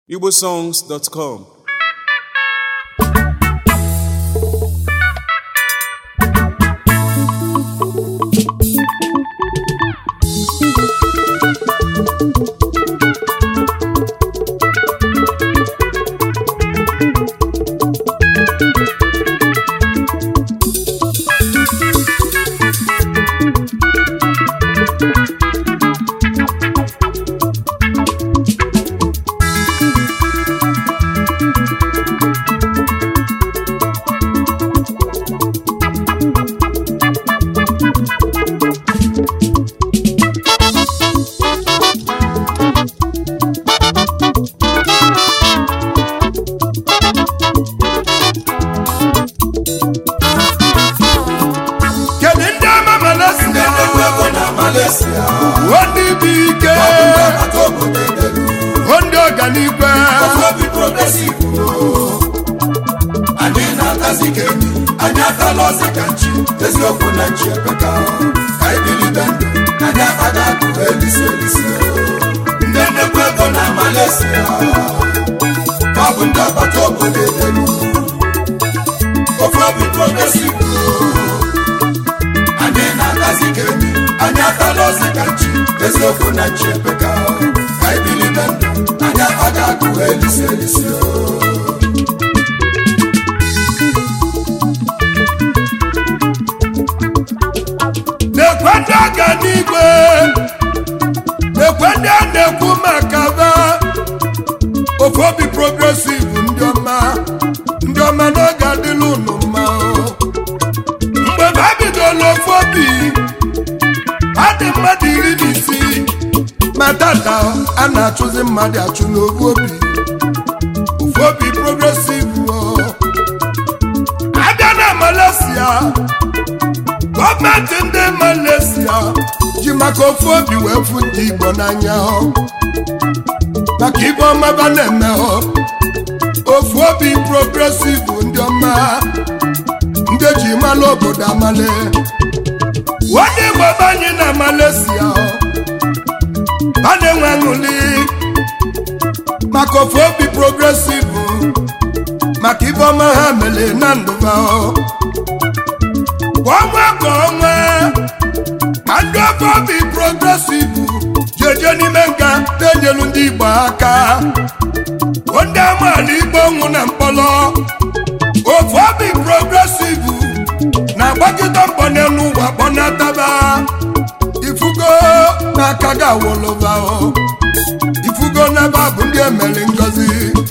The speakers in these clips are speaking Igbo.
igbosongs.com kedu ndị ama Malaysia Malaysia ndị bụ ike ata obodo edelu ndị ọganigwe obi progresiv anyị na-atazi ka enyi anyị atala ọzọ ka nchi eziokwu na nchi epeka ka anyị bilite ndụ anyị akpaga akụ elisi elisi ndị nnekwu ego na Malaysia ka ọ bụ ndị agbata obodo edelu ofe obi progresiv anyị na-atazi ka enyi anyị atala ọzọ ka nchi eziokwu na nchi epeka ka anyị bilite ndụ anyị akpaga akụ elisi elisi na-ekwe ndị ọganigwe na-ekwe ndị a na-ekwu maka ba ofe obi progresiv ndị ọma ndị ọma n'oge adịla unu mma o. mgbe ha bidoro ofe obi ha dị mmadụ iri na isii ma tata a na-achụzi mmadụ achụ n'ofu obi ofe obi progresiv o. abịa na Malaysia gọọmenti ndị Malaysia ji maka ofu obi wee fụ ndị Igbo n'anya ọ maka ibe ọma ba na-eme ọ ofu obi progresiv ndị ọma ndị ji mala obodo amale onye Igbo be anyị na Malaysia ọ a na-enwe aṅụli maka ofu obi progresiv maka ibe ọma ha mere na ndụba ọ kwa ọnwa ka ọnwa ka ndị ofe obi progresiv ji eje n'ime nka na-enyelu ndị Igbo aka ndị amaala Igbo nwụ na mkpọrọ ofe obi progresiv na-agbakịta mbọ n'elu ụwa kpọnataba ifugo n'aka gị awoloba ifugo n'ebe a bụ ndị emere ngozi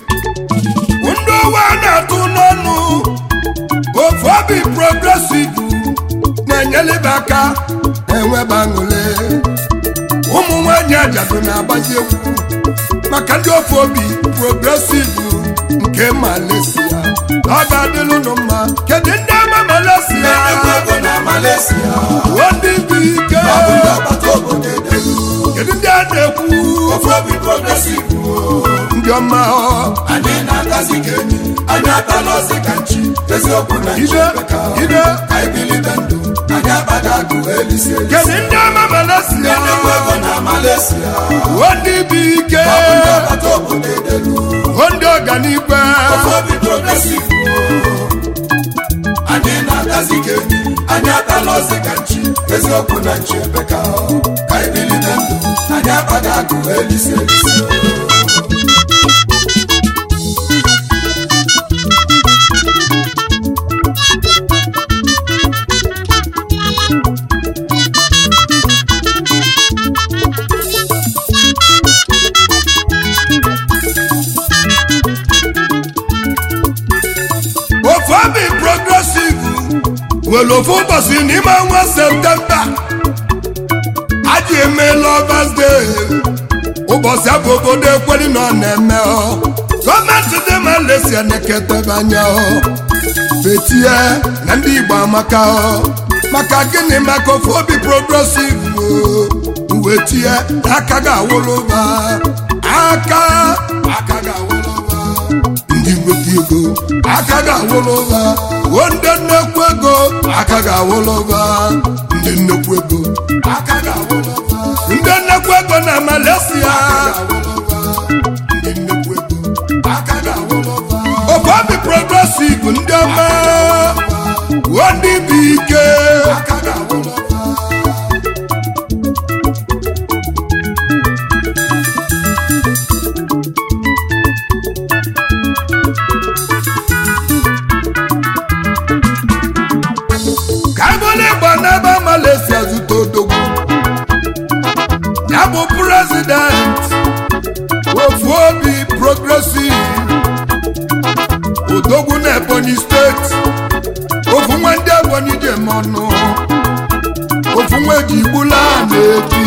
ndị ụwa na-atụ n'ọnụ ofu obi progresiv na-enyelebe aka enwebe aṅụle ụmụ nwanyị ajadu na-agbazi egwu maka ndị ofu obi progresiv nke Malaysia ọ ga-adịlụ unu mma kedu ndị ama Malaysia nnekwu ego na Malaysia ndị bụ ike ọ bụ ndị agbata obodo edelu kedu ndị a na-ekwu ofe obi progresiv ndị ọma ọ anyị na-atazi ka enyi anyị atala ọzọ ka nchi eziokwu na nchi ide epeka ide ka anyị bilite ndụ anyị akpaga akụ elisi elisi kedu ndị ama Malaysia nnekwu ego na Malaysia ndị bụ ike ọ bụ ndị agbata obodo edelu ndị ọganigwe ofe obi progresiv anyị na-atazi ka enyi anyị atala ọzọ ka nchi eziokwu na nchi epeka ka anyị bilite ndụ anyị akpaga akụ elisi elisi ofu obi progresiv nwere ofu ụbọchị n'ime ọnwa septemba aji eme lovers day ụbọchị abụ obodo ekweri na ọ na-eme ọ gọọmenti dị Malaysia na-eketebe anya ọ betie na ndị Igbo amaka ọ maka gịnị maka ofu obi progresiv uwe tie aka ga-awụlụba aka aka ga-awụlụba ndị nweta ego aka ga-awụrụ ụba o ndị nnekwu ego aka ga-awụrụ ụba ndị nnekwu ego aka ga-awụrụ ụba ndị nnekwu ego na Malaysia ndị nnekwu ego ofobi progresive ndị ọma wuo ndị bụ ike ka ebole igba n'ebe Malaysia zute odogwu ya bụ prezident ofu obi progresive odogwu na ebonyi steeti ofu nwa ndị ebonyi ji eme ọnụ ofu nwa eji igbula na-ebi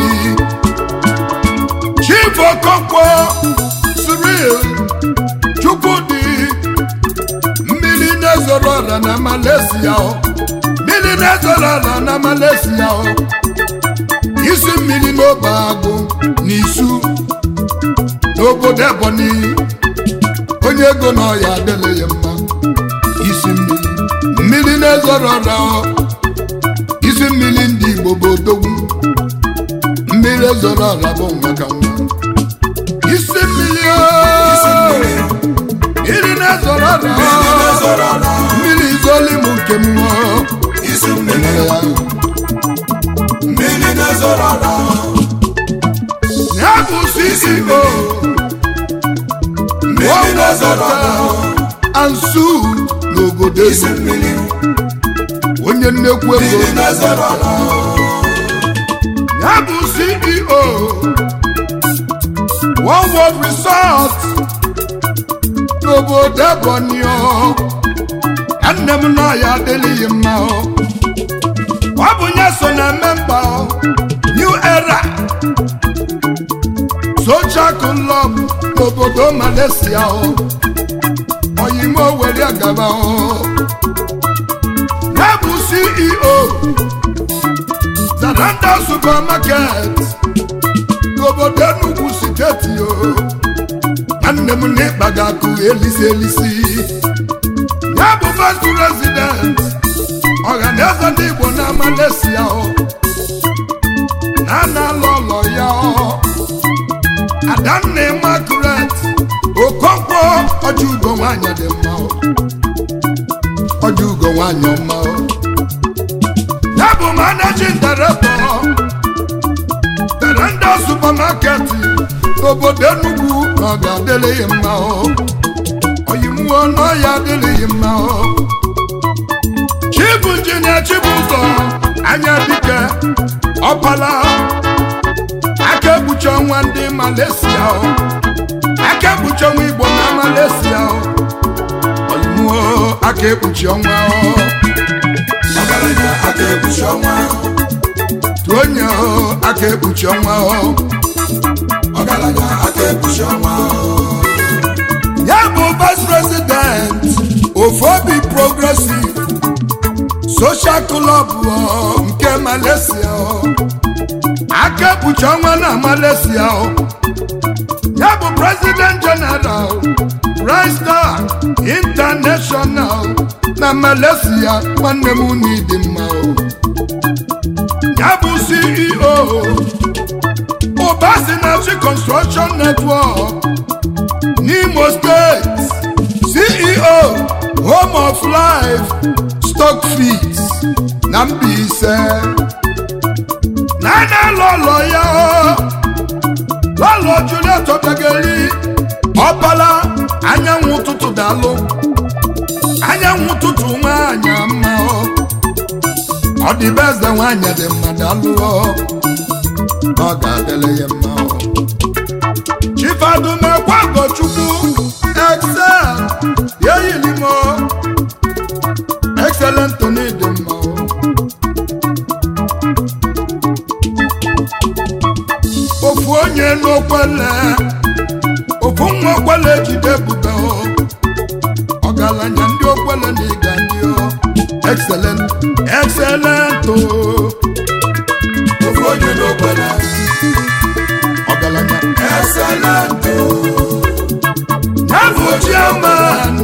chief okonkwo cyril chukwudi mmiri na-ezoro ọra na malaysia o. mmiri na-ezoro ọra na malaysia o. isi mmiri n'obe agụ n'isu n'obodo ebonyi onye ego na ọya adịla ya mma isi mmiri mmiri na-ezoro ọra o. isi mmiri ndị igbo bụ odogwu mmiri ezoro ọra bụ maka nwa isi mmiri o. mmiri na-ezoro ọra o. mmiri izoli m nke m o. isi mmiri ya mmiri na-ezoro ọra ya bụ CEO mmiri na-ezoro ọra ansu n'obodo isi eze mmiri onye nnekwu ego mmiri na-ezoro ọra ya bụ CEO One World Resort n'obodo Ebonyi o. Ya nne m na ya adịghị mma o. ọ bụ ya so na memba o. New Era Social Club n'obodo Malaysia o. oyimo were gaba o. ya bụ CEO Zaranda Supermarket n'obodo Enugu steeti o nwanne m n'ịkpa ga-akụ elisi elisi ya bụ first president ọhaneze ndị Igbo na Malaysia o na na-alụ ụlọ ya o Adanna Immaculate Okonkwo ọjọ ugo nwanyị dị mma o ọjọ ugo nwanyị ọma o ya bụ managing director Terenda supermarket n'obodo Enugu na ọ ga-adịrịghị mma o oyimuo na ọ ya adịrịghị mma o Chibu Injinia Chibụzọ anya dike ọpala aka ekpuchi ọnwa ndị Malaysia o aka ekpuchi ọnwa Igbo na Malaysia o oyimuo aka ekpuchi ọnwa o ọgaranya aka ekpuchi ọnwa onye o aka ekpuchi ọnwa o ọgaranya aka ekpuchi ọnwa ya bụ vice president ofobi progressive social club o, nke malaysia o. aka ekpuchi ọnwa na malaysia o. ya bụ president general Bright Star international na malaysia nwanne m unu dị mma o ya bụ ceo Obasinachi construction network n'Imo State CEO Home of Life Stock Fees na Mbaise nana lọlọ ya lọlọ Juliet Obegeli ọbala anyanwụ ụtụtụ dalụ anyanwụ ụtụtụ nwanyị mma ọ ọ dị be eze nwanyị dị mma dalụ ọ ọ ga-adịrị ya mma ọ chifadumekwa gochukwu excel yeyilimo excellent dị mma ọ ofu onye n'okwele ofu nwa okwele jide ebube ọ ọgaranya ndị okwele na ịga ndị ọ excellent excellent o ofu onye n'okwele ọgaranya excellent ya bụ chairman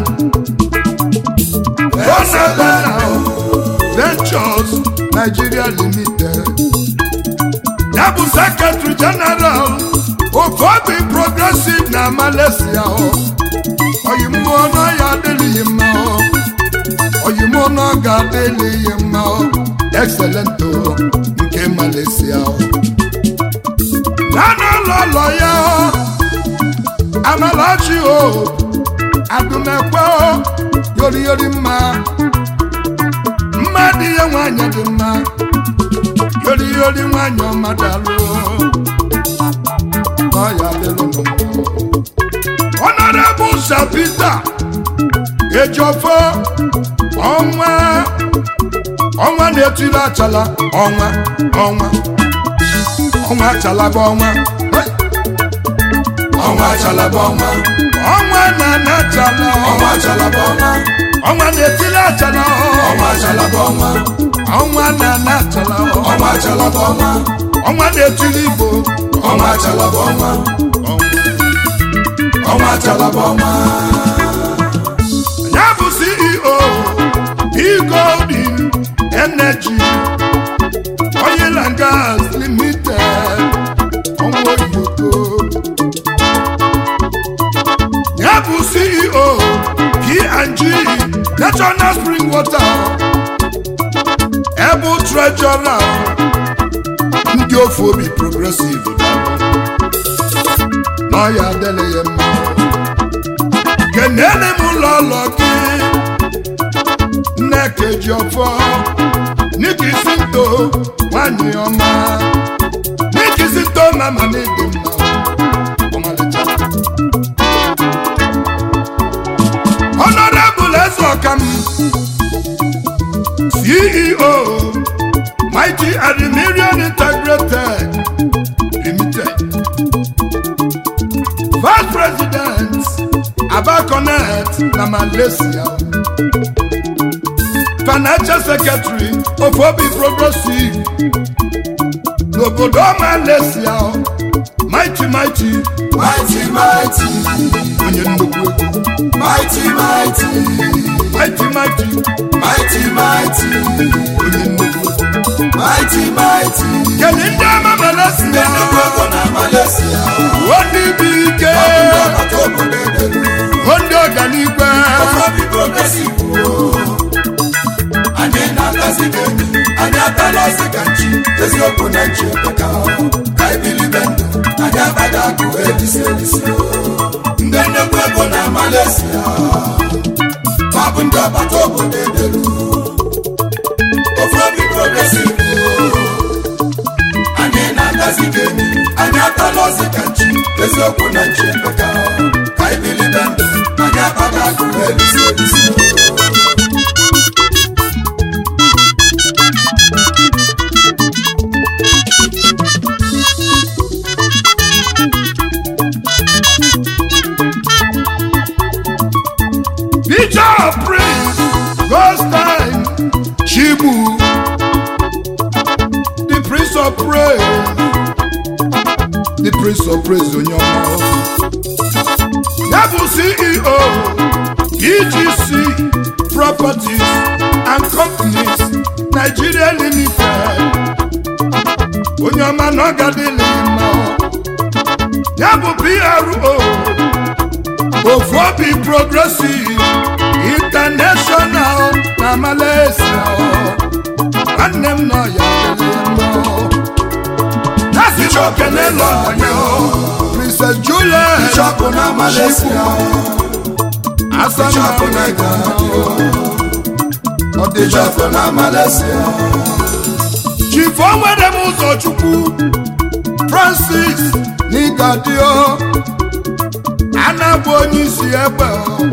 Bonabana Ventures Nigeria Limited ya bụ secretary general Ofobi Progressive na Malaysia ọ oyi mmụọ adịla ihe mma excelento nke Malaysia nana lọlọ ya amalachi o agụmekwe yoriyori mma mma dị ya nwanyị dị mma yoriyori nwanyị ọma dalụ n'ọya dịlụ n'ụmụ Honorable Sir Peter Ejiofor ọnwa ọnwa na-etiri achala ọnwa ọnwa ọnwa achala bụ ọnwa ọnwa achala bụ ọnwa ọnwa na-ana achala ọnwa achala bụ ọnwa ọnwa na-etiri achala ọnwa achala bụ ọnwa ọnwa na-ana achala ọnwa achala bụ ọnwa ọnwa na-etiri igbo ọnwa achala bụ ọnwa ọnwa achala bụ ọnwa ya bụ ceo Golden energy oil and gas limited ọnwa oyoko ya bụ ceo P&G national spring water ebe treasurer ndị ofe obi progressive n'ọya adịla ya mma kenene m ụlọ ụlọ gị nneka ji ọfọ n'ikisi nto nwanyị ọma n'ikisi nto mama n'ịdị mma ọmalịcha honorable eze ọkam ceo mighty admirion integrated limited vice president abaconet na malaysia financial secretary of obi progressive n'obodo malaysia mighty mighty mighty mighty onye nnukwu ego mighty mighty mighty mighty mighty mighty onye nnukwu ego mighty mighty kedu ndị ama ndị malaysia nnukwu ego na Malaysia ndị bụ ike ọ bụ ndị ọbata obodo edelu ndị ọganigwe obi progressive o anyị na-agazi ka enyi anyị atala ọsị ka nchi eziokwu na nchi ekpeka ka ibilibe ndụ anyị abaghị akụ elisi elisi o. ndị nnukwu ego na Malaysia ma bụ ndị ọbata obodo edelu ofu obi progressive o anyị na-agazi ka enyi anyị atala ọsị ka nchi eziokwu na nchi ekpeka ka ibilibe ndụ anyị abaghị akụ elisi elisi o. Peter Prince Goldstein Chibu the Prince of Praise the Prince of Praise onye ọma ya bụ CEO EGC Properties and Companies Nigeria Limited onye ọma na ọ gadịlị mma ya bụ PRO ofu obi progressive international na malaysia nwanne m nọ ya nasicha okene lọnya princess juliet Bishop na Malaysia, asana Bishop na Ghana, ọdịcha Bishop na Malaysia, chifu onwere m ụzọchukwu francis n'igadio anabụ onye isi egbe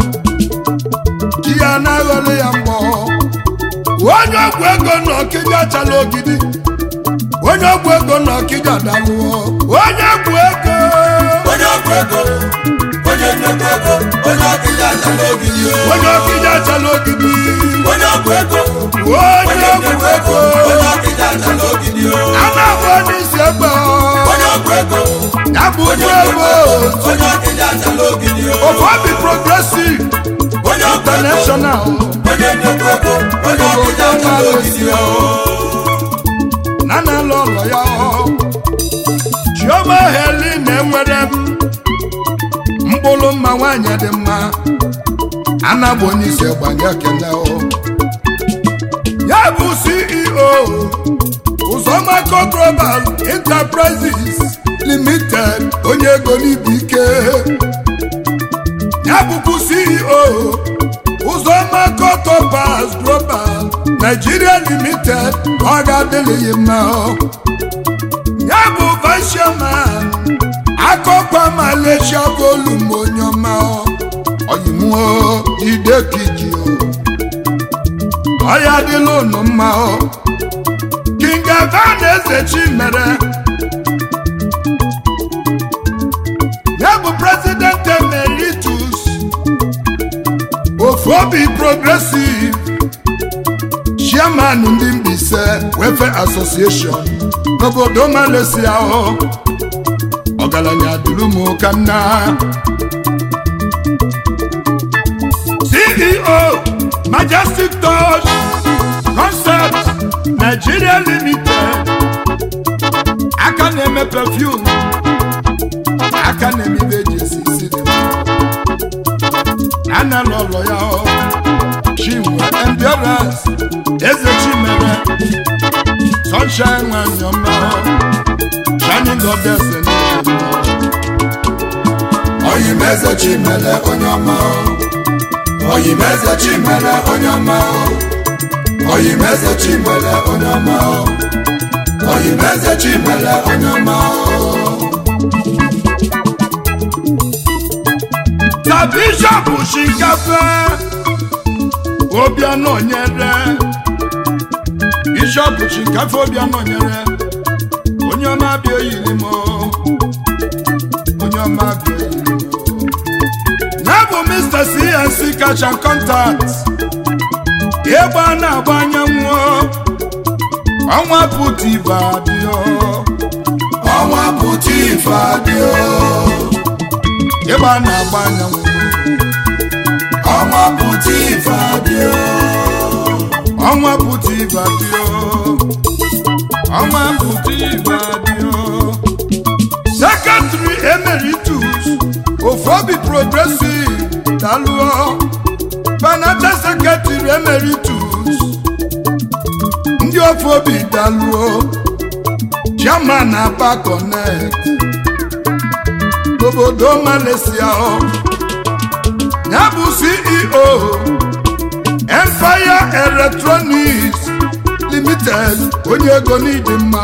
ji ya na-aghọrọ ya mgbọ onye ọgwụ ego na ọkịja chala ogidi onye ọgwụ ego na ọkịja dalụọ onye ọgwụ ego onye ọgwụ ego, onye nnukwu ego, onye ọkịja achala ogidi o. onye ọkịja chala ogidi onye ọgwụ ego, onye onye ọgwụ nnukwu ego, ego onye ọkịja achala ogidi o. anabụ onye isi egbe onye ọgwụ ego, ya bụ onye ugwu nnukwu ego ego, onye ọkịja achala ogidi o. ofu obi progressive onye ọgwụ ego, international onye nnukwu ego, onye ọkịja achala ogidi o. na na-alụ ụlọ ya chioma heli na-enwere m mkpụrụ mma nwanyị dị mma anabụ onye isi gbanye kene ya bụ ceo ụzọmako global enterprises limited onye ego n'ibu ike ya bụkwu ceo ụzọmako topaz global nigeria limited ọ ga-adịlịghị mma ya bụ vice chairman akọkwa malaysia volum onye ọma oyimuo jide kiji ọya dịla unu mma king avan eze chimere ya bụ president emeritus ofu obi progressive chairman ndị Mbaise welfare association n'obodo Malaysia ọgaranya duru m ka nna CEO Majestic Touch Concept Nigeria Limited aka na-eme perfume aka na-eme ibe eji esi isi dị mma ana n'ụlọ ya chinwe endurance eze chimere sunshine nwanyị ọma shining goddess oyimeze chimere onye ọma oyimeze chimere onye ọma oyimeze chimere onye ọma oyimeze chimere onye ọma ta bishọp shikafe obianọ nyere bishọp shikafe obianọ nyere onye ọma bịa oyiri m onye ọma bịa oyiri m ya bụ mr cnc kacha contact egbe a na-agba anyanwụ ọnwa pụtiva dịọ ọnwa pụta ife adịo egbe a na-agba anyanwụ ọnwa pụta ife adịo ọnwa pụtiva dịọ ọnwa pụtiva dịọ sekretary emeritus ofobi progressive dalụọ fanata sekretary emeritus ndị ofobi dalụọ chairman aba connect obodo Malaysia ya bụ CEO Empire Electronics Limited onye ego n'ịdị mma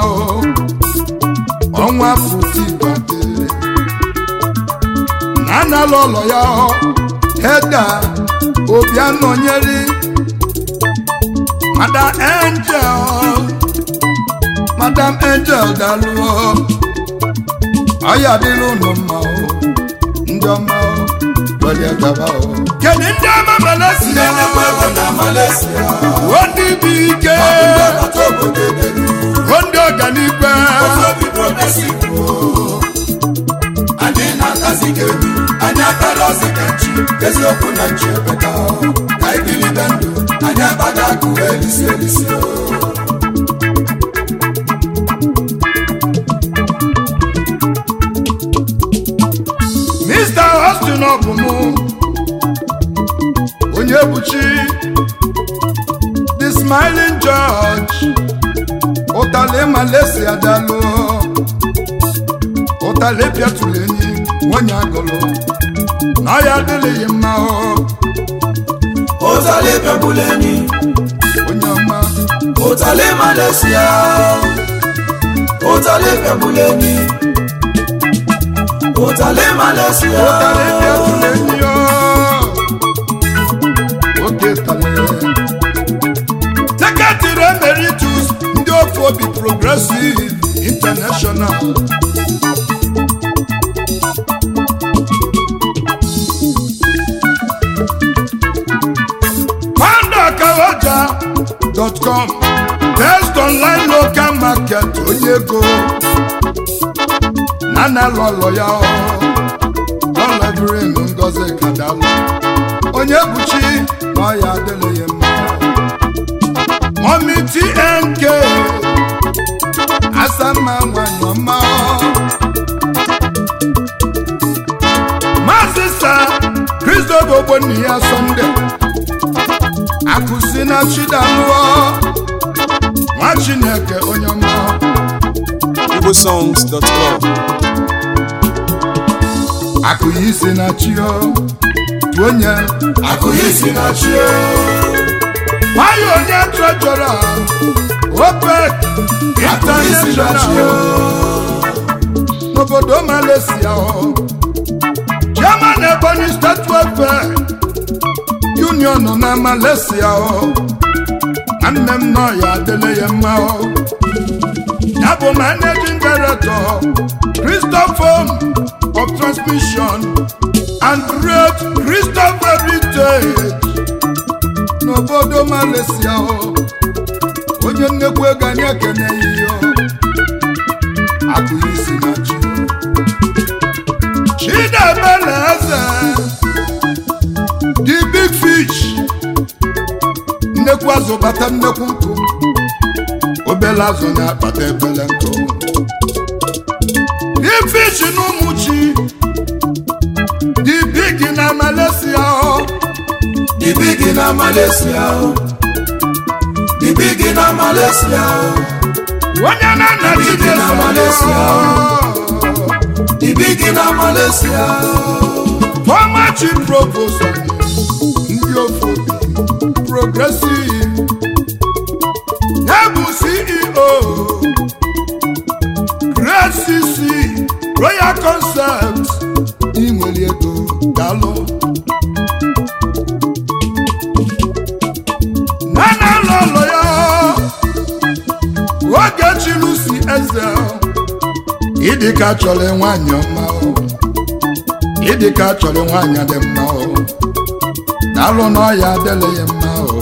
ọnwa pụtibade na anala ụlọ ya heda obianọnyeri Madam Angel Madam Angel dalụọ ọya dịrị unu mma ndị ọma lọrịa gaba kedu ndị ọma Malaysia ndị na-ekwe ego na Malaysia ndị bụ ike ndị ọkọta obodo edelu ndị ọganigwe obi progressive anyị na-atazi ka ebi anyị atala ọzọ ka nchi eziokwu na nchi ebeka ka anyị bilite ndụ anyị akpaga akụ elisi elisi Mr. Austin ọbụmụ onye buchi the smiling George ụtalị Malaysia dalụ ụtalị pịatụrụ enyi nwanyị agụlụ na ya adịghị mma ọ ụtalị bịagbula enyi onye ọma ụtalị Malaysia ụtalị bịagbula enyi ụtalị Malaysia ụtalị pịatụrụ enyi ọ oke talị sekretịrị emeritus ndị ofu obi progressive international Kawaja.com Best online local market onye ego nana lọlọ ya ọlọbirin ngozi kadalụ onye buchi na ọya adịghị mma Mommy TNK Asama nwanyị ọma Maazị sa Kristo bụ ogbonni ya Sọnde akụsi na chidalụọ nwa chineke onye ọma igbosongs.com akụ ya isi na chi o tu onye akụghị isi na chi nwayọ onye trejọra opec akụghị isi na chi international n'obodo malaysia o chairman ebonyi state welfare union na malaysia o nwanne m nọ ya adịla ya mma o ya bụ managing director christopher of transmission and great christopher heritage n'obodo malaysia o onye nnekwu ego anyị ekeneghị ya o akụghị isi na chi chidebele eze the big fish nnekwu azụ bata nnekwu nkụ obele azụ na-akpata ebele nkụ big fish na ụmụ chi the big na malaysia o ibi gị na malaysia ibi gị na malaysia onye na-ana Big na Malaysia. ibi gị na malaysia former chief provost anyị ndị ofe obi progressive ya bụ ceo great cc royal concept inwere ego dalụ na na ụlọ ya oge chilusi eze ịdịka chọrọ nwanyị ọma o ịdịka chọrọ nwanyị dị mma o dalụ n'ọya adịla ya mma o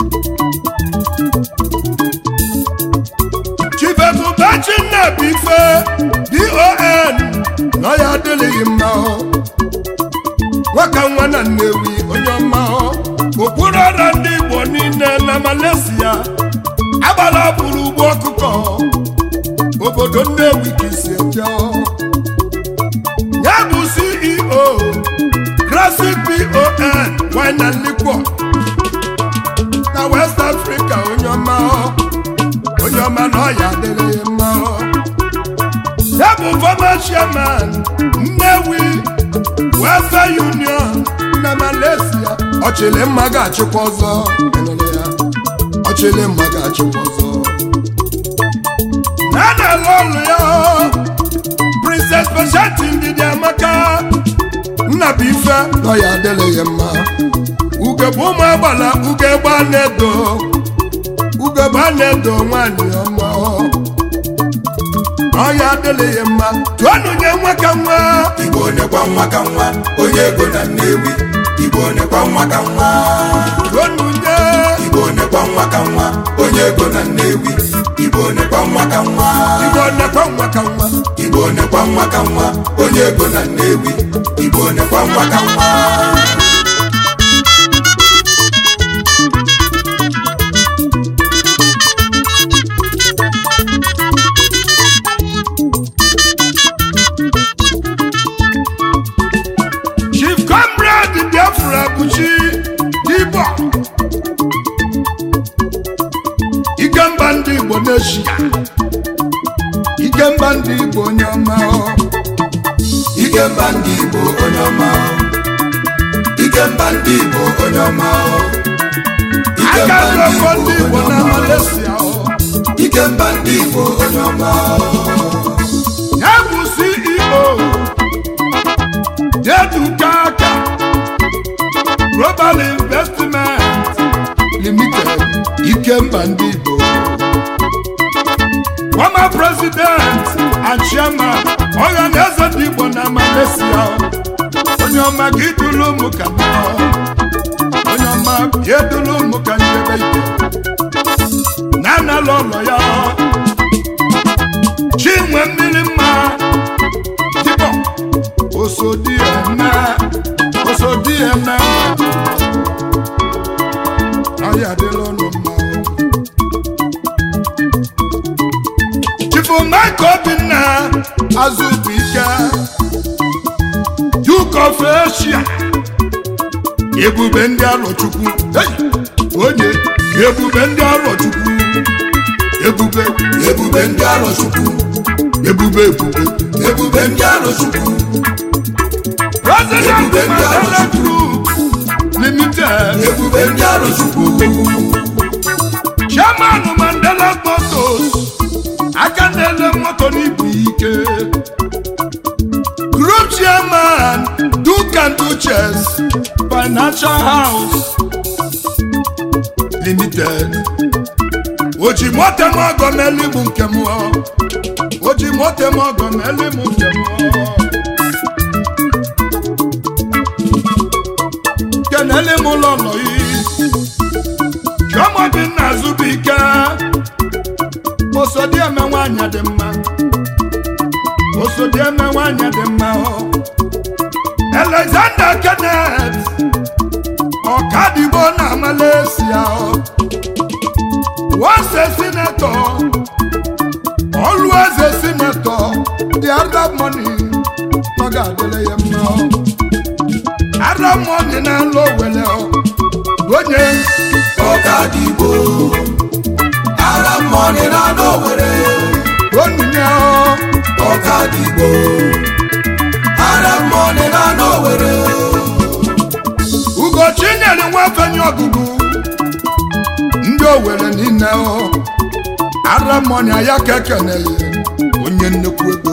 chibebubachi nnabife don n'ọya adịlịghị mma o nwaka nwa na nnewi onye ọma o okpuru ọra ndị igbo niile na malaysia agbala bụrụ ugbo ọkụkọ obodo nnewi ka isi eje o. ya bụ ceo classic pon wine and liquor na west africa onye ọma ọ. onye ọma na ọya adịrị ya mma ọ. ya bụ former chairman nnewi welfare union na malaysia ọchịlị mma ga-achịkwa ọzọ Ịnụrụ ya? ọchịlị mma ga-achịkwa ọzọ na na-alụ ọlụ ya princess Patience ndidi amaka nnabuife nọ ya adịrị ya mma ugegbe ụmụ agbala ugegbe a na-edo ugegbe a na-edo nwaanyị ọma ọ ya adịrị ya mma tụọnụ nye nwa ka nwa igbo nekwa nwa ka nwa onye ego na nnewi igbo nekwa nwa ka nwa tụọnụ nye igbo nekwa nwa ka nwa onye ego na nnewi igbo nekwa nwa ka nwa igbo nekwa nwa ka nwa igbo nekwa nwa ka nwa onye ego na nnewi igbo nekwa nwa ka nwa chief comrade biafra buchi dibo ikemba ndị igbo n'eshia ikemba ndị igbo onye ọma ọ. ikemba ndị igbo onye ọma ikemba ndị igbo onye ọma aka ikemba dị ọkọ ndị igbo na malaysia ọ. ikemba ndị igbo onye ọma ya bụ ceo dedukaka global investment limited ikemba ndị igbo former president and chairman ọhaneze ndị igbo na malaysia onye ọma ka idulu ụmụ ka mma onye ọma bịa edulu ụmụ ka njebe ike na analụ ụlọ ya chinwe mmiri mma dịbọ osodieme osodieme ọya adịla ọnụ mma chifu mike obinna azụbụike duke of asia ebube ndị arọchukwu hey! onye ebube ndị arọchukwu ebube ebube ndị arọchukwu ebube ebube ebube ndị arọchukwu president Ebube ndị mandela Arọchukwu. group limited ebube ndị arọchukwu chairman mandela motos aka na-ele moto n'ibu ike group chairman duke and duchess financial house limited oji moto m ọgọ meli m nke m ọ. oji moto m ọgọ meli m nke m ọ. kenele m ụlọ nọ yi chioma bi nna azụbụike osodieme nwanyị dị mma osodieme nwanyị dị mma ọ alexander kenneth ọkadigbo na malaysia ọ wase sinetọ ọlụeze sinetọ dị arab money ọ ga-adịle ya mma ọ arab money na-alụ owele ọ onye ọkadigbo ara mmọnị na n'owere onye ọ ọkadigbo ara mmọnị na n'owere ugochi nyere nwafenye ọgụgụ ndị owere niile ọ aramọnia ya ka ekenele onye nnukwu ego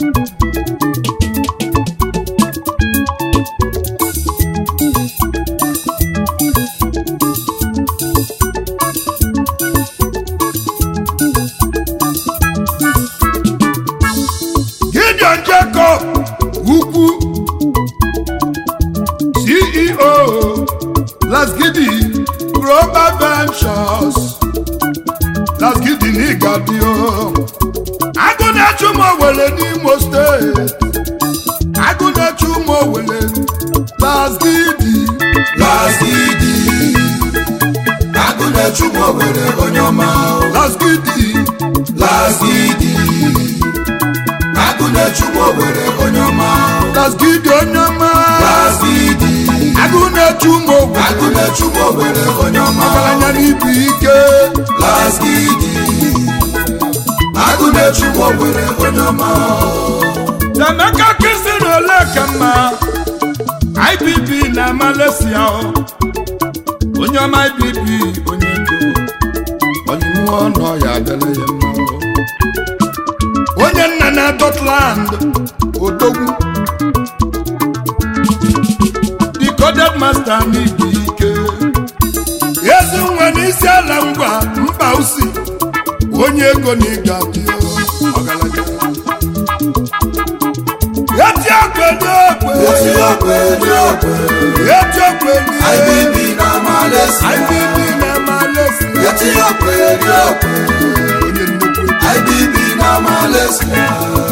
gideon jacob ukwu ceo lasgidi global ventures lasgidi n'ịgadio agụ na-echu ụmụ owere n'imo steeti agụ na-echu ụmụ owere lasgidi lasidi agụ na-echu m owere onye ọma lasgidi lasidi agụ na-echu m owere onye ọma lasgidi onye ọma lasidi agụ na-echu ụmụ owere agụ na-echu m owere onye ọma ọgaranya n'ibu ike lasidi agụ na-echu m owere onye ọma Emeka kisi na ole ka mma IBB na Malaysia o. onye ọma IBB onye ego ọdịmụọ nọ ya adịla ya mma o. onye nna na Dotland odogwu decoded master n'ibu ike ezi nwa n'isi ala ngwa mba usi onye ego na ịga dị ọgaranya eti okwe dị okwe eti okwe dị okwe eti okwe dị IBB na Malaysia IBB na Malaysia eti okwe dị okwe onye nnukwu ego. IBB na Malaysia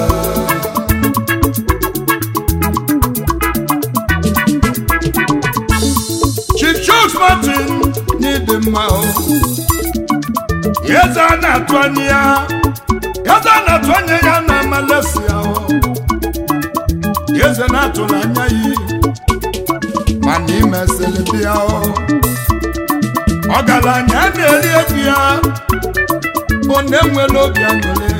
Chief Chuks Martin n'ịdị mma o eze a na-atụ anya ya eze a na-atụ anya ya na Malaysia o eze na-atụ n'anya ya mana imesịrị bịa o ọgaranya na-eri ego ya bụ na enwere obi aṅụrị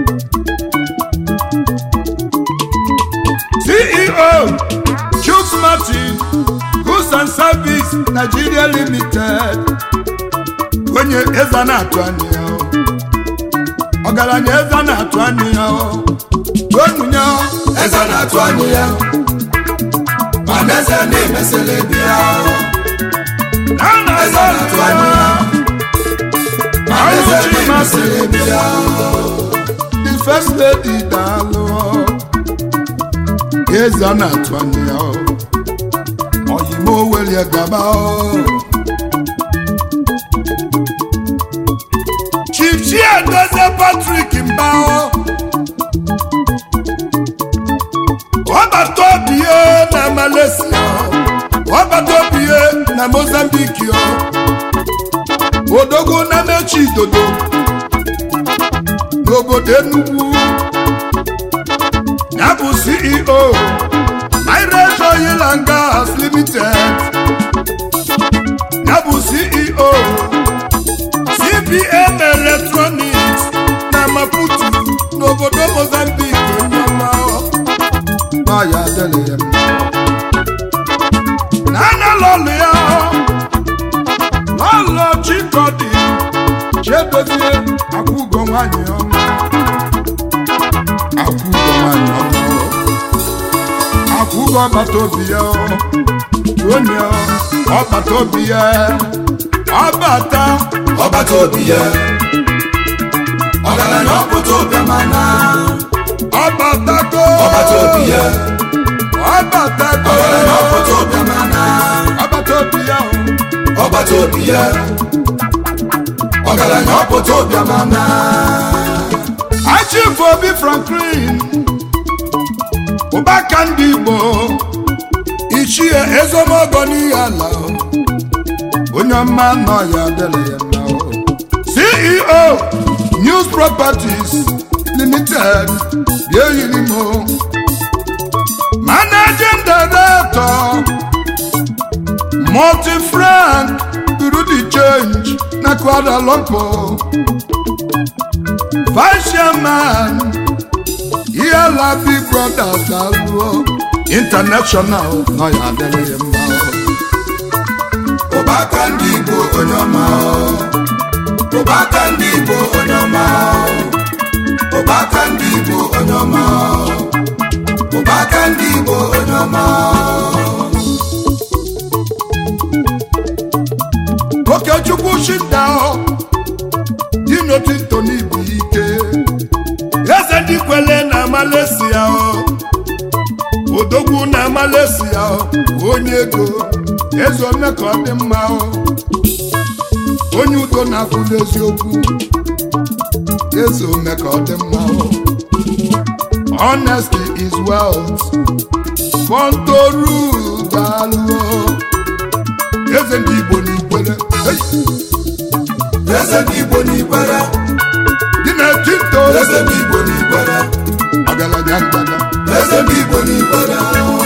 CEO Chuks Martin Goods and Service Nigeria Limited onye eze na-atụ anya ya o. ọgaranya eze na-atụ anya ya o. onunye o. eze na-atụ anya ya mana eze na-emesịrị bịa na eze na-atụ na-atụ anya anya ya ya mana eze Ọlụchi na-emesịrị bịa the first lady daalụ eze na-atụ anya ya o. oyimo welie gaba o. Chief Chiedozie Patrick Mbao ọbata obie na Malaysia ọbata obie na Mozambique o odogwu na mechi idodo n'obodo Enugu ya bụ CEO Mirage Oil and Gas Limited ya bụ CEO CBM Electronics na-edozie akwụgo nwanyị ọma akwụgo nwanyị ọma akwụgo ọbata obi ya onye ọbata obi ya ọbata ọbata obi ya ọgaranya ọpụta ụbịamana ọbatago ọbata obi ya ọbatago ọgaranya ọpụta ụbịamana ọbata obi ya ọbata obi ya ọgaranya ọpụta ụbịamana Chief Obi Franklin ụbaka ndị Igbo ichie ezomogo n'ihe ala onye ọma nọ ya dere ya mma o. CEO News Properties Limited bịa yiri m o. Managing Director Multi-Frank Bureau de Change na Kuala Lumpur Vice Chairman Iyala Big Brothers Aluo International nọ ya adịrị ya mma o. ụbaka ndị Igbo onye ọma ụbaka ndị Igbo onye ọma ụbaka ndị Igbo onye ọma ụbaka ndị Igbo onye ọma Okechukwu Shinda Dinotinto n'ibu ike eze ndị kwele na Malaysia o odogwu na Malaysia o onye ego eze ome ka ọ dị mma o onye udo na-akwụdo eziokwu eze ome ka ọ dị mma o honesty is wealth Fontoru daalụ o eze ndị Igbo n'ikwere Hey! eze ndị Igbo n'ikwere dị na tinto eze ndị Igbo n'ikwere ọgaranya ngada eze ndị Igbo n'ikwere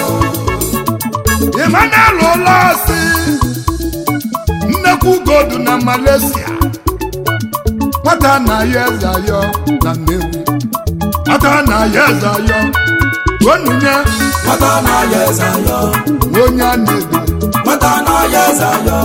Emmanuel ụlọsi nnekwu godu na Malaysia nwata na ya eze ayọ na Nnewi nwata na ya eze ayọ onunye nwata na-aya eze ayọ onye a na-edo nwata na-aya eze ayọ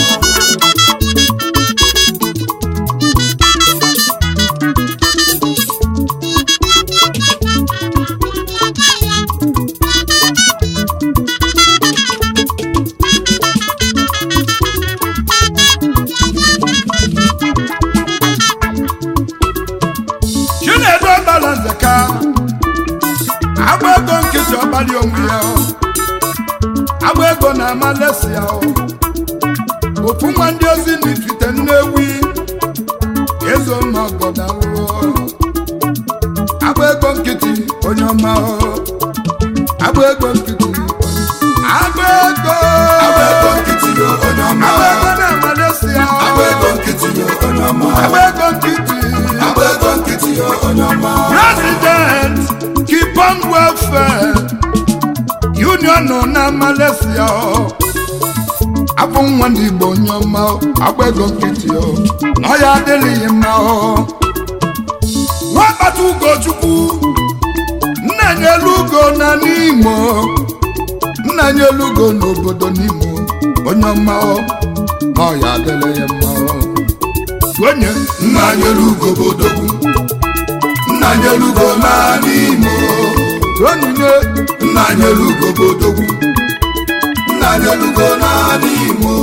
Chinedu Ọbalanze ka agba ego nkịtị ọbalị onwe ya agba ego na Malaysia ofu nwa ndị ozi n'ifite Nnewi ezo n'ọgọdalụ agba ego nkịtị onye ọma agba ego nkịtị agba ego agba ego nkịtị yo onye ọma agba ego na Malaysia agba ego nkịtị yo onye ọma agba ego nkịtị agba ego nkịtị yo onye ọma President keep on welfare union nọ na Malaysia ọ. abụ nwa ndị Igbo onye ọma ọ, agba ego nkịtị ọ na ọ ya adịghị mma ọ nwakpata ugochukwu nna nye elu ugo na n'Imo nna nye elu ugo n'obodo n'Imo onye ọma ọ na ọ ya adịghị ya mma ọ onye nna nyelu ugo bodogwu nna nyelu ugo naanị imo onye nna nyelu ugo bodogwu nna nyelu ugo naanị imo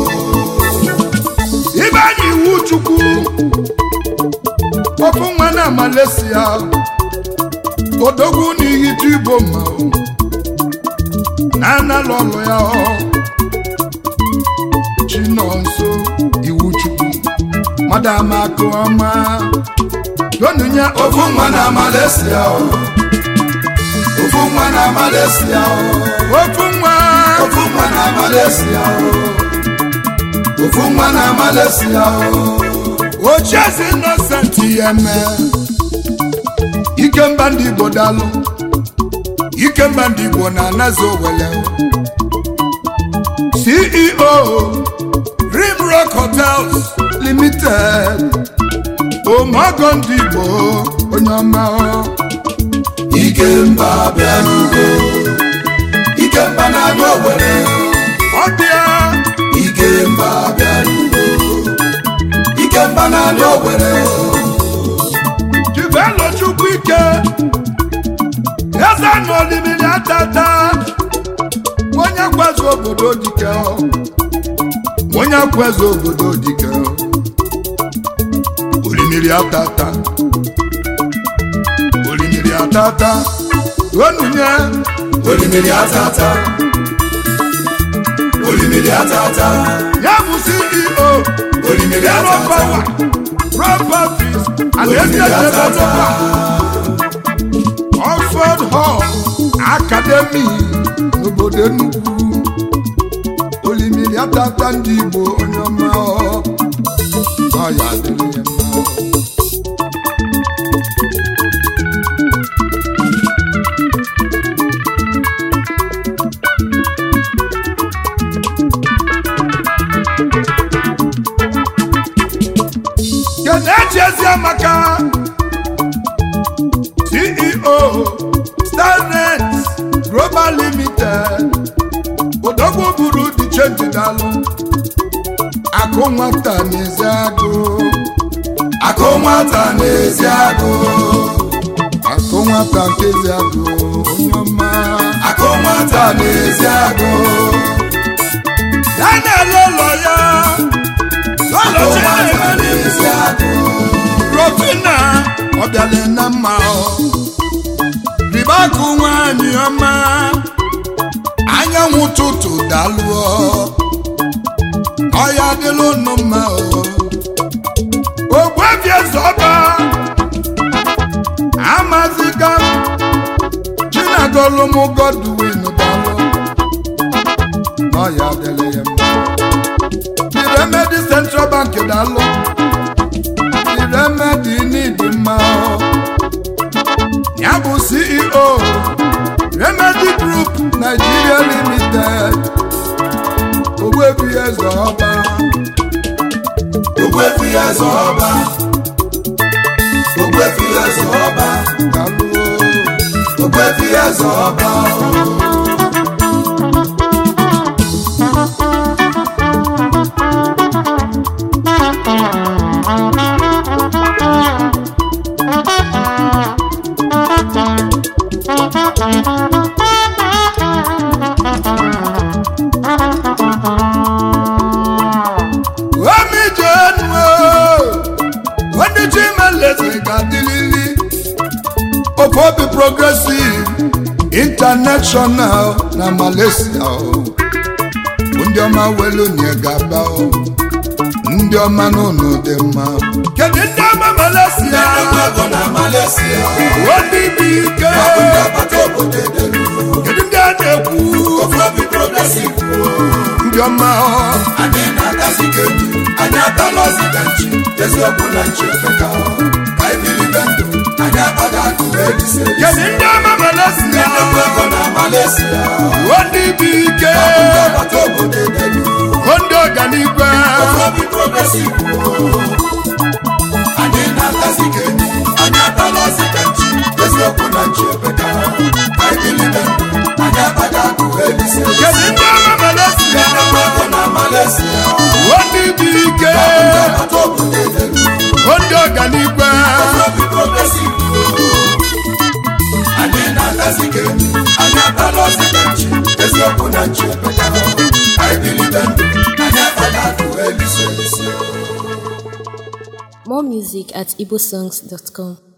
ibe anyị iwu chukwu ofu nwa na Malaysia odogwu n'ihitu igbo mma o. na-analụ ọlụ ya ọ chinonso iwu chukwu madam akụ ọma donunya ofu nwa na Malaysia o. ofu nwa na Malaysia o. ofu nwa ofu nwa na Malaysia o. ofu nwa na Malaysia o. ochieze innocent ya mee ikemba ndị igbo dalụ ikemba ndị igbo na-anazi owele ceo rimrock hotels limited omogo ndị igbo onye ọma ikemba bịarugo ikemba na-anya owere ọbịa ikemba bịarugo ikemba na-anya owere dike eze na olimiri atata onye kweze obodo dike onye kweze obodo dike olimiri atata olimiri atata onunye olimiri atata olimiri atata ya bụ ceo olimiri Yellow atata Power Properties and olimiri Estate atata Developer Oxford Hall Academy n'obodo Enugu olimiri atata ndị Igbo onye ọma ọ ọ ya adịrị ya mma Kenechi Eziamaka CEO Starnet Global Limited odogwu buru dị chenji dalụ akụ nwata n'ezi agụ akụ nwata n'ezi agụ akụ nwata nke ezi agụ onye ọma akụ nwata n'ezi agụ ya na-ele ụlọ ya akụ ụlọ nwata Chineke n'ezi agụ Rofina ọbịala na mma ọ riba akụ nwanyị ọma anyanwụ ụtụtụ dalụọ ọya dịla unu mma ọ ogbuebi eze ọba amaziga chinagolum godwin dalụ n'ọya dịla ya mma the remedy central bank dalụ the remedy need mma ọ ya bụ ceo remedy group nigeria limited ogbebi eze ọba ogbefi eze ọba ogbefi eze ọba dalụọ ogbefi eze ọba omi jenu onye chimeleze ga-adịlili ofobi progressive international na malaysia o. ndị ọma welu nye gaba o. ndị ọma n'ụlọ dị mma kedu ndị ọma malaysia nnukwu ego na Malaysia obi dị ike ọ bụ ndị agbata obodo edelu kedu ndị a na-ekwu ofu obi progresiv ndị ọma ọ. anyị na-agazi ka enyi anyị atala ọzi ka nchi eziokwu na nchi efeka ka anyị bilibe ndụ anyị abaghị akụ elise kedu ndị ọma malaysia nnukwu ego na Malaysia obi dị ike ọ bụ ndị agbata obodo edelu ndị ọganigwe ofu obi progresiv anyị na-agazi ka enyi anyị atala ọzi ka nchi eziokwu na nchi efeka ka anyị bilibe ndụ anyị abaghị akụ elise kedu ndị ọma malaysia nnukwu ego na Malaysia ndị dị ike ọ bụ ndị agbata obodo edelu ndị ọganigwe obi progresiv anyị na-agazi ka enyi anyị atala ọzi ka nchi eziokwu na nchi efeka anyị bilibe ndụ anyị abaghị akụ elise elise More music at igbosongs.com.